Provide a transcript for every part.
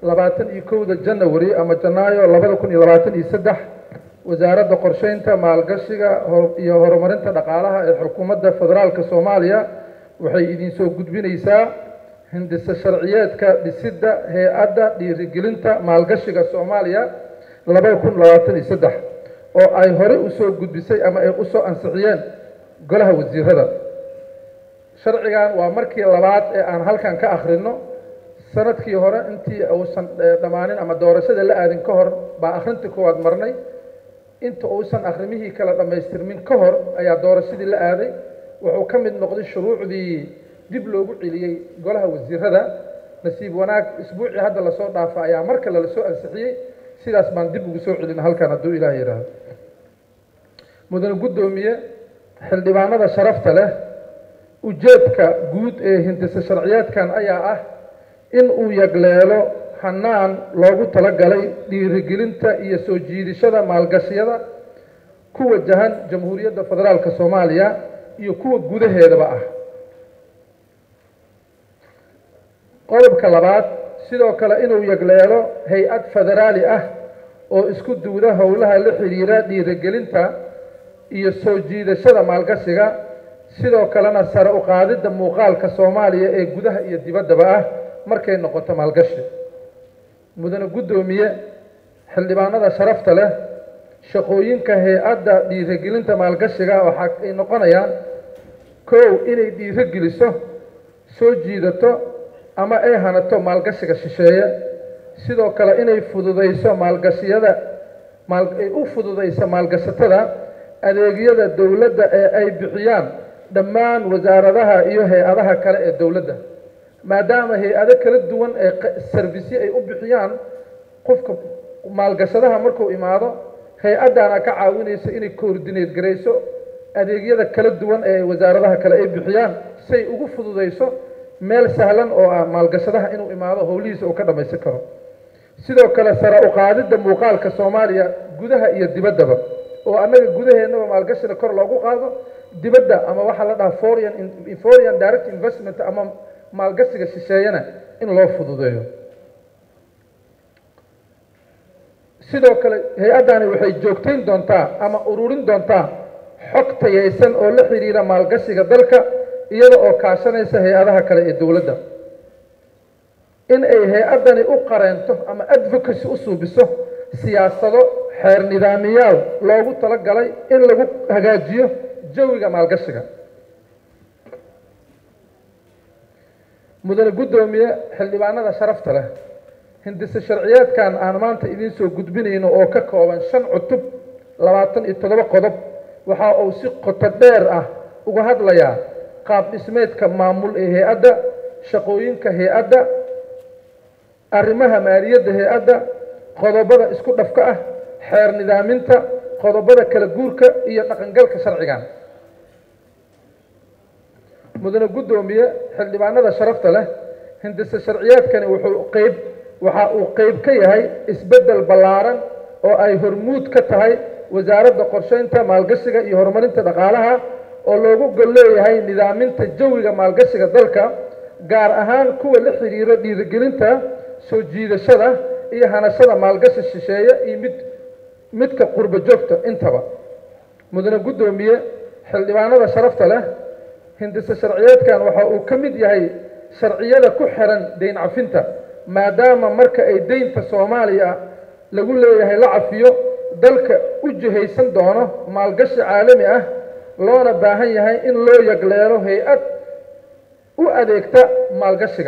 labaatan iyo kowda janawari ama janaayo labada kun iyo labaatan iyo saddex wasaaradda qorsheynta maalgashiga iyo horumarinta dhaqaalaha ee xukuumadda federaalka soomaaliya waxay idinsoo gudbinaysaa hindise sharciyeedka dhisidda hay-adda dhiirigelinta maalgashiga soomaaliya labada kun labaatan iyo saddex oo ay horey usoo gudbisay ama ay usoo ansixiyeen golaha wasiirada sharcigan waa markii labaad ee aan halkan ka akhrino sanadkii hore intii uusan dhammaanin ama doorashada la aadin ka hor baa akhrintii koowaad marnay inta uusan akrimihii kala dhammaystirmin ka hor ayaa doorashadii la aaday wuxuu ka mid noqday shuruucdii dib loogu celiyey golaha wasiirada nasiib wanaag isbuucii hadda lasoo dhaafa ayaa mar kale lasoo ansixiyey sidaas baan dib ugu soo celin halkan hadduu ilaah yidhaahdo mudane guddoomiye xildhibaanada sharafta leh ujeedka guud ee hindise sharciyeedkan ayaa ah in uu yagleelo hanaan loogu talagalay dhiirigelinta iyo soo jiidashada maalgashiyada ku wajahan jamhuuriyadda federaalka soomaaliya iyo kuwa gudaheedaba ah qodobka labaad sidoo kale inuu yagleelo hay-ad federaali ah oo isku duwda howlaha la xidhiira dhiirigelinta iyo soo jiidashada maalgashiga sidoo kalena sare u qaadidda muuqaalka soomaaliya ee gudaha iyo dibaddaba ah markay noqoto maalgashi mudane guddoomiye xildhibaanada sharafta leh shaqooyinka hay-adda dhiirigelinta maalgashiga waxa ay noqonayaan kow inay dhiirogeliso soo jiidato ama ay hanato maalgashiga shisheeye sidoo kale inay fududayso maalgashiyada ay u fududayso maalgashatada adeegyada dowladda ee ay bixiyaan dhammaan wasaaradaha iyo hay-adaha kale ee dowladda maadaama hay-ado kala duwan ee sarbisyo ay u bixiyaan qofka maalgashadaha markuu imaado hay-addaana ka caawinayso inay koordineed garayso adeegyada kala duwan ee wasaaradaha kale ay bixiyaan say ugu fududayso meel sahlan oo ah maalgashadaha inuu imaado howlihiisa uu ka dhammaysan karo sidoo kale sare u qaadidda muuqaalka soomaaliya gudaha iyo dibaddaba oo annaga gudaheennaba maalgashida kor loogu qaado dibadda ama waxaa la dhahaa foreign foreign direct investment ama maalgashiga shisheeyana in loo fududeeyo sidoo kale hay-addani waxay joogtayn doontaa ama ururin doontaa xog tayaysan oo la xidhiira maalgashiga dalka iyada oo kaashanaysa hay-adaha kale ee dowladda in ay hay-addani u qareento ama advocacy u suubiso siyaasado xeer nidaamiyaal loogu talagalay in lagu hagaajiyo jawiga maalgashiga mudane guddoomiye xildhibaanada sharafta leh hindise sharciyeedkan aan maanta idiin soo gudbinayno oo ka kooban shan cutub labaatan iyo toddoba qodob waxa uu si qoto dheer ah uga hadlayaa qaab dhismeedka maamul ee hay-adda shaqooyinka hay-adda arrimaha maaliyadda hay-adda qodobada isku dhafka ah xeer nidaaminta qodobada kala guurka iyo dhaqangalka sharcigan mudane guddoomiye xildhibaanada sharafta leh hindise sharciyeedkani wuxuu qeyb waxa uu qeyb ka yahay isbeddel ballaaran oo ay hormuud ka tahay wasaaradda qorsheynta maalgashiga iyo horumarinta dhaqaalaha oo loogu gol leeyahay nidaaminta jawiga maalgashiga dalka gaar ahaan kuwa la xidhiira dhiirigelinta soo jiidashada iyo hanashada maalgashi shisheeye iyo mid midka qurbo joogta intaba mudane guddoomiye xildhibaanada sharafta leh hindise sharciyeedkan waxa uu ka mid yahay sharciyada ku xiran deyn cafinta maadaama marka ay deynta soomaaliya lagu leeyahay la cafiyo dalka u jihaysan doono maalgashi caalami ah loona baahan yahay in loo yagleelo hay-ad u adeegta maalgashiga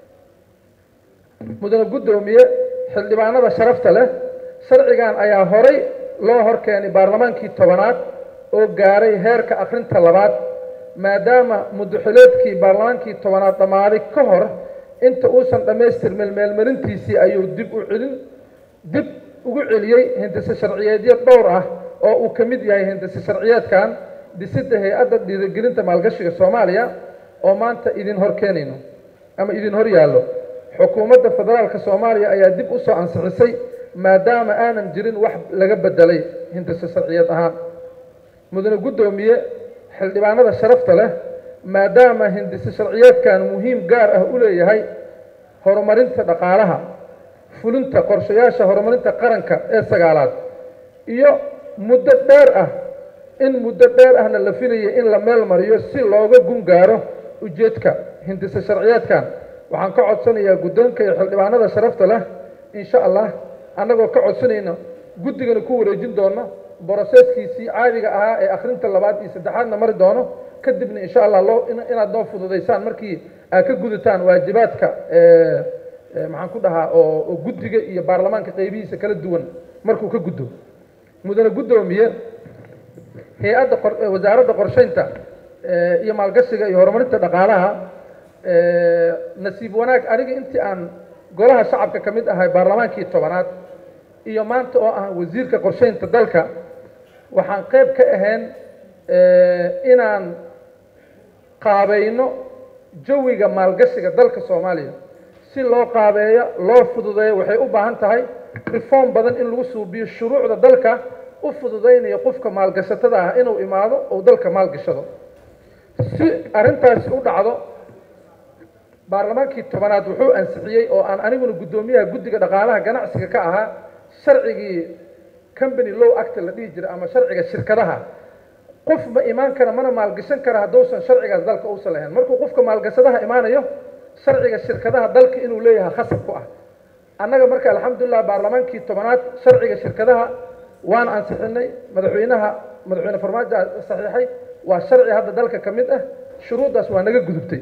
mudane guddoomiye xildhibaanada sharafta leh sharcigan ayaa horay loo horkeenay baarlamaankii tobanaad oo gaaray heerka akhrinta labaad maadaama mudaxileedkii baarlamaankii tobanaad dhammaaday ka hor inta uusan dhammaystirmin meelmarintiisii ayuu dib u celin dib ugu celiyey hindise sharciyeedyo dhowr ah oo uu ka mid yahay hindise sharciyeedkan dhisidda hay-adda dhiirigelinta maalgashiga soomaaliya oo maanta idin hor keenayno ama idin hor yaallo xukuumadda federaalka soomaaliya ayaa dib u soo ansixisay maadaama aanan jirin wax laga bedelay hindise sharciyeed ahaan mudane guddoomiye xildhibaanada sharafta leh maadaama hindise sharciyeedkan muhiim gaar ah u leeyahay horumarinta dhaqaalaha fulinta qorshayaasha horumarinta qaranka ee sagaalaad iyo muddo dheer ah in muddo dheer ahna la filaya in la meel mariyo si looga gun gaaro ujeedka hindise sharciyeedkan waxaan ka codsanayaa guddoonka iyo xildhibaanada sharafta leh insha allah annagoo ka codsanayno guddigana ku wareejin doono broseskiisii caadiga ahaa ee akhrinta labaad iyo saddexaadna mari doono kadibna insha allah loo inaad noo fududaysaan markii aad ka gudataan waajibaadka maxaan ku dhahaa oo guddiga iyo baarlamaanka qeybihiisa kala duwan markuu ka guddo mudane guddoomiye hay-adda wasaaradda qorsheynta iyo maalgashiga iyo horumarinta dhaqaalaha nasiib wanaag aniga intii aan golaha shacabka ka mid ahay baarlamaankii tobanaad iyo maanta oo ah wasiirka qorsheynta dalka waxaan qayb ka ahayn inaan qaabayno jawiga maalgashiga dalka soomaaliya si loo qaabeeyo loo fududeeyo waxay u baahan tahay reform badan in lagu suubiyo shuruucda dalka u fududaynayo qofka maalgashatada ah inuu imaado oo dalka maalgashado si arrintaasi u dhacdo baarlamaankii tobanaad wuxuu ansixiyey oo aan aniguna guddoomiyaha guddiga dhaqaalaha ganacsiga ka ahaa sharcigii company low act la dhihi jiray ama sharciga shirkadaha qof ma imaan kara mana maalgashan kara hadduusan sharcigaas dalka uusan lahayn markuu qofka maalgashadaha imaanayo sharciga shirkadaha dalka inuu leeyahay khasab ku ah annaga marka alxamdulilah baarlamaankii tobanaad sharciga shirkadaha waan ansixinay madaxweynaha madaxweyne farmaajo saxiixay waa sharci hadda dalka ka mid ah shuruuddaas waa naga gudubtay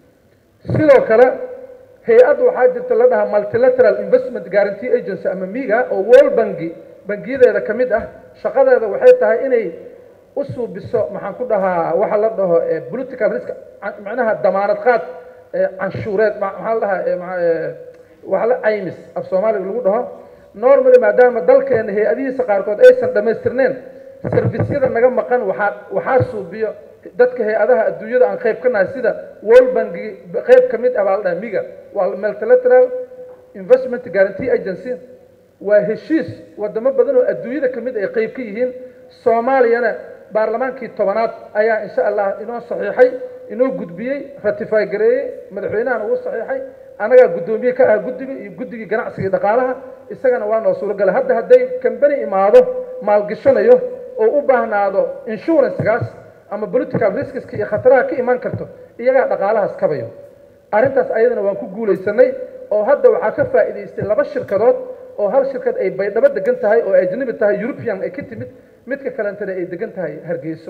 sidoo kale hay-add waxaa jirta la dhahaa multilateral investment guarantee agency ama miga oo world bangi bangiyadeeda ka mid ah shaqadeeda waxay tahay inay u suubiso maxaan ku dhahaa waxa la dhaho political risk macnaha damaanad qaad canshuureed maxaa la dhahaa waxa la caymis af soomaaliga lagu dhaho normally maadaama dalkeena hay-adihiisa qaarkood aysan dhammaystirneen servisyada naga maqan waxaa waxaa suubiyo dadka hay-adaha adduunyada aan qayb ka nahay sida world banki qayb ka mid ah baa la dhaha miga waa multilateral investment guarantee agency waa heshiis wadamo badan oo adduunyada ka mid ay qayb ka yihiin soomaaliyana baarlamaankii tobanaad ayaa insha allah inoo saxiixay inoo gudbiyey ratify gareeyey madaxweynahana uu saxiixay annagaa guddoomiye ka ah guddiga iyo guddigii ganacsiga dhaqaalaha isagana waa noo suuragalay hadda hadday kambani imaado maalgashanayo oo u baahnaado insurancekaas ama political riskiska iyo khataraha ka imaan karto iyagaa dhaqaalahaas kabayo arrintaas ayadana waan ku guulaysanay oo hadda waxaa ka faa'iidaystay laba shirkadood oo hal shirkad ay baydhabo degan tahay oo ajnabi tahay european ay ka timid midka kalentana ay degan tahay hargeyso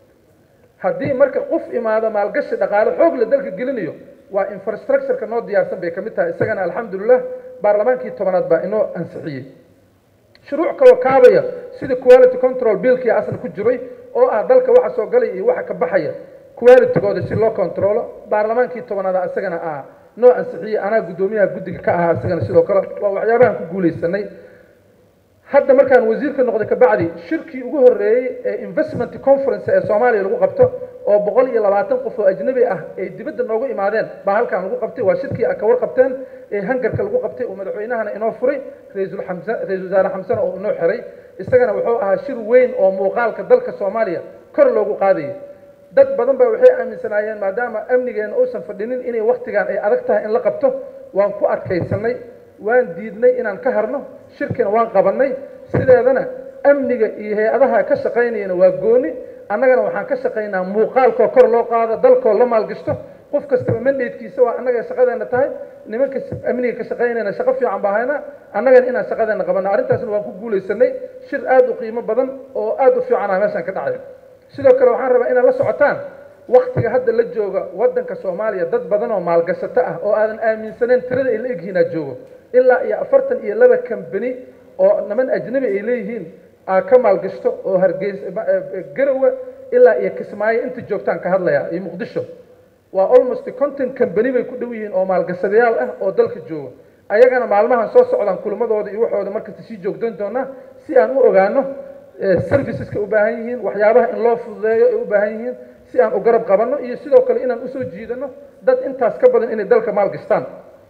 haddii marka qof imaado maalgashi dhaqaale xoog la dalka gelinayo waa infrastructureka noo diyaarsan bay ka mid tahay isagana alxamdulilah baarlamaankii tobanaad baa inoo ansixiyey shuruuc kaloo kaabaya sida quality control billkii asal ku jiray oo ah dalka waxa soo galaya iyo waxa ka baxaya qualitygooda si loo controlo baarlamaankii tobanaad isagana ah noo ansixiyey anaa guddoomiyaha guddiga ka ahaa isagana sidoo kale waa waxyaabahan ku guulaysanay hadda markaan wasiirka noqday kabacdi shirkii ugu horreeyey ee investment conference ee soomaaliya lagu qabto oo boqol iyo labaatan qof oo ajnabi ah ay dibadda noogu imaadeen baa halkaan lagu qabtay waa shirkii a ka warqabteen ee hangarka lagu qabtay oo madaxweynahana inoo furay ra-iisul xamse ra-isul wasaare xamsena oo inoo xiray isagana wuxuu ahaa shir weyn oo muuqaalka dalka soomaaliya kor loogu qaadayay dad badan baa waxay aaminsanaayeen maadaama amnigeena uusan fadhinin inay waktigan ay adag tahay in la qabto waan ku adkaysanay waan diidnay inaan ka harno shirkina waan qabannay sideedana amniga iyo hay-adaha ka shaqaynayana waa gooni annagana waxaan ka shaqaynaa muuqaalkoo kor loo qaado dalkoo la maalgashto qof kastaba mandatekiisa waa annaga shaqadeena tahay nimanka amniga ka shaqaynayna shaqo fiican baa hayna annagana inaan shaqadeena qabanno arrintaasna waan ku guulaysanay shir aada u qiimo badan oo aada u fiicanaa meeshaan ka dhacay sidoo kale waxaan rabaa inaad la socotaan waktiga hadda la jooga waddanka soomaaliya dad badan oo maalgashato ah oo aadan aaminsaneyn tirada ay la egyihiin aad joogo ilaa iyo afartan iyo laba kambani oo niman ajnabi ay leeyihiin aa ka maalgashto oo hargeys garowe ilaa iyo kismaayo inta joogtaan ka hadlaya iyo muqdisho waa almost conton kambani bay ku dhow yihiin oo maalgashadayaal ah oo dalka jooga ayagana maalmahan soo socdaan kulmadooda iyo waxooda markasta sii joogdan doonaa si aan u ogaano serviceska u baahan yihiin waxyaabaha in loo fududeeyo ay u baahan yihiin si aan u garab qabanno iyo sidoo kale inaan usoo jiidano dad intaas ka badan inay dalka maalgashtaan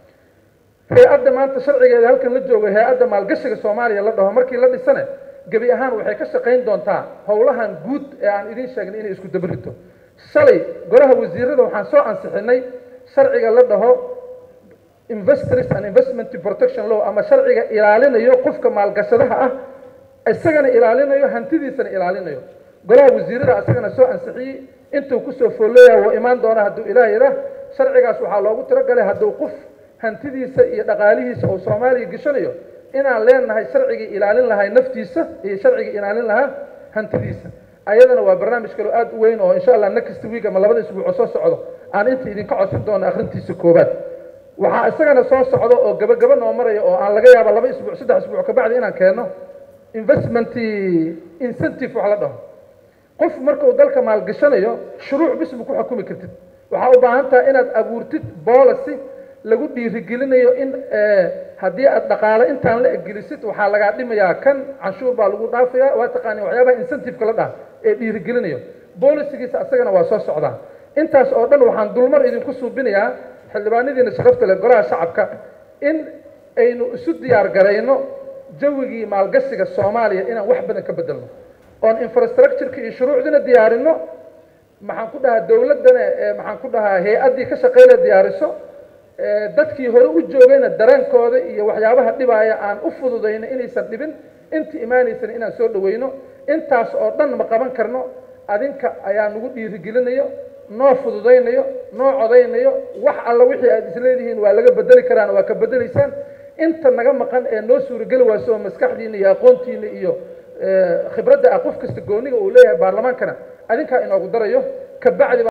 hay-adda maanta sharcigeeda halkan la joogo hay-adda maalgashiga soomaaliya la dhaho markii la dhisane gebi ahaan waxay ka shaqayn doontaa howlahan guud ee aan idiin sheegnay inay isku dabarito shalay golaha wasiirada waxaan soo ansixinay sharciga la dhaho investors and investment protection law ama sharciga ilaalinayo qofka maalgashadaha ah isagana ilaalinayo hantidiisana ilaalinayo golaha wasiirada isagana soo ansixiyey intuu kusoo foolleeyaha wuu imaan doona hadduu ilaah yidhaah sharcigaas waxaa loogu talagalay hadduu qof hantidiisa iyo dhaqaalihiisa uu soomaaliya geshanayo inaan leenahay sharcigii ilaalin lahay naftiisa iyo sharcigii ilaalin lahaa hantidiisa ayadana waa barnaamij kaloo aad u weyn oo insha allah next week ama labada isbuuc oo soo socdo aan inta idinka codsan doono akhrintiisa koobaad waxaa isagana soo socda oo gabagaba noo maraya oo aan laga yaaba laba isbuuc saddex isbuuc kabacdi inaan keenno investment incentive wax la dhaho qof marka uu dalka maalgashanayo shuruuc bis ma ku xukumi kartid waxaa u baahan tahay inaad abuurtid policy lagu dhiirigelinayo in haddii aad dhaqaale intaan la egelisid waxaa lagaa dhimayaa kan canshuur baa lagu dhaafaya waa taqaani waxyaabaha incentive-ka la dhaha ee dhiirigelinayo bolisigiisa asagana waa soo socdaa intaas oo dhan waxaan dulmar idinku suubinayaa xildhibaanadiina sharafta leh golaha shacabka in aynu isu diyaar garayno jawigii maalgashiga soomaaliya inaan wax badan ka bedelno oon infrastructureka iyo shuruucdina diyaarino maxaan ku dhahaa dowladdana maxaan ku dhahaa hay-addii ka shaqeyna diyaariso dadkii hore u joogayna dareenkooda iyo waxyaabaha dhibaaya aan u fududayno inaysan dhibin inta imaanaysana inaan soo dhaweyno intaas oo dhan ma qaban karno adinka ayaa nagu dhiirigelinayo noo fududaynayo noo codaynayo wax alla wixii aad isleedihiin waa laga bedeli karaan waa ka bedelaysaan inta naga maqan ee noo suurageli wayso oo maskaxdiina iyo aqoontiina iyo khibradda ah qof kasta gooniga uu leeyahay baarlamaankana adinkaa inoogu darayo kabacdi